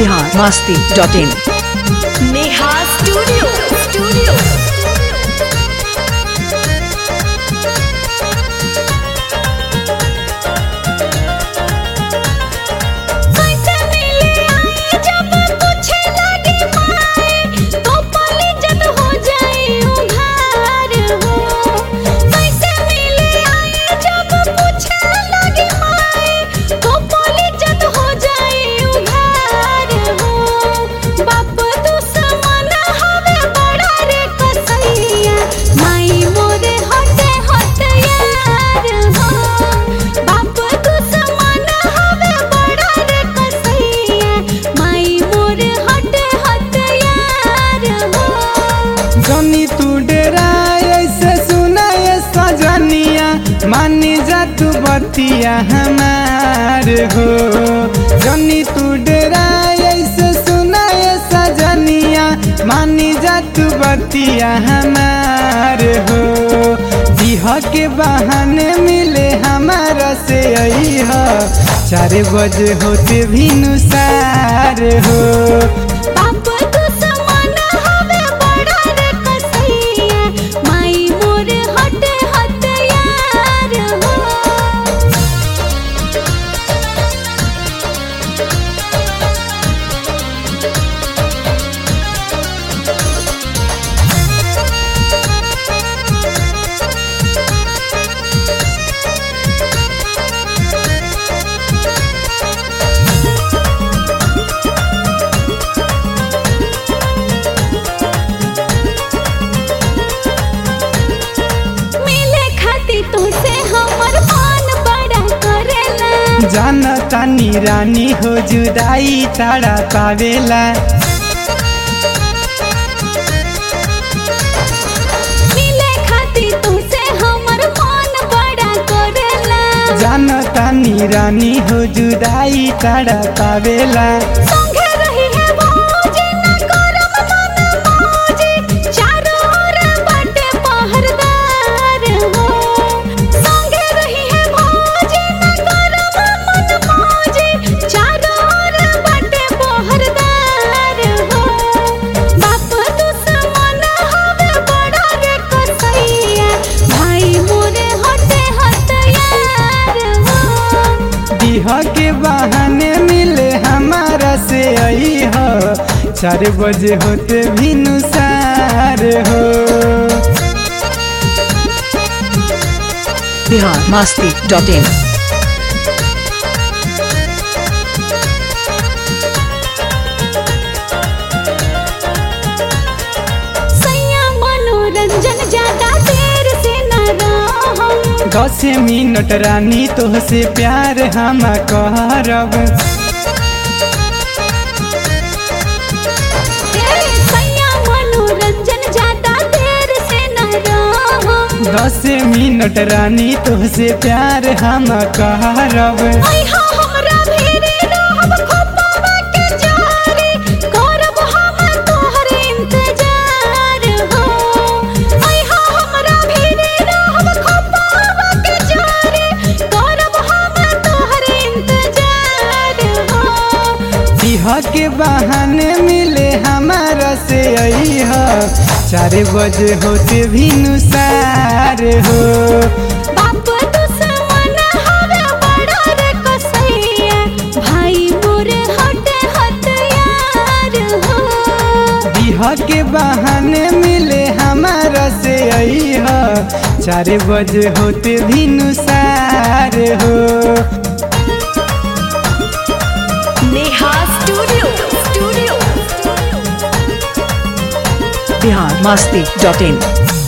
Bihar Masti dot in Neha studio studio जनी तू डेरा ऐसे सुनाए सजनिया मानी जा तू बतिया हमार हो जनी तू डेरा ऐसे सुनाए सजनिया मानी जा तू बतिया हमार हो दिह के बहाने मिले हमारा से आई हो चार बजे होते भी नुसार हो जाना तानी रानी हो जुदाई ताड़ा पावेला जाना तानी रानी हो जुदाई ताड़ा पावेला दिह के बहाने मिले हमारा से आई हो चार बजे होते भी नुसार हो बिहार मस्ती डॉट इन मनोरंजन ज्यादा देर से न रहो दस मिनट रानी तोहसे प्यार हम करब मनोरंजन ज्यादा देर से न रहो दस मिनट रानी तोहसे प्यार हम करब आई हो हमरा भेरे रहब खोपावा के जारी करब हम तोहर इंतजार हो आई हो हमरा भेरे रहब खोपावा के जारी करब हम तोहर इंतजार हो दिह के बहाने मिले हमारा से आई हो चार बजे होते भी नुसार हो बाप दुश्मन हवे बड़ा रे कसैया भाई मोर हटे हथियार हो दिह के बहाने मिले हमारा से आई हो चार बजे होते भी नुसार हो Neha studio studio Bihar Masti dot इन